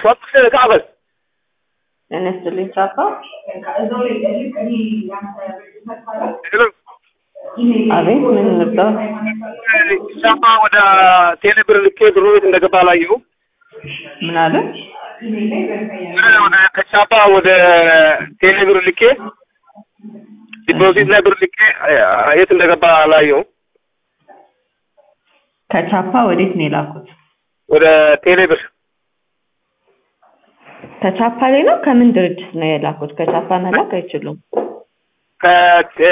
ሶስት ከአበል ጤና ይስጥልኝ ቻፓ። አቤት ምን ነበር? ቻፓ ወደ ቴሌብር ልኬ ብሩ ቤት እንደገባ አላየሁም። ምን አለ? ወደ ከቻፓ ወደ ቴሌብር ልኬ ዲፖዚት ላይ ብር ልኬ የት እንደገባ አላየሁም። ከቻፓ ወዴት ነው የላኩት? ወደ ቴሌብር ከቻፓ ላይ ነው? ከምን ድርጅት ነው የላኩት? ከቻፓ መላክ አይችሉም። ከ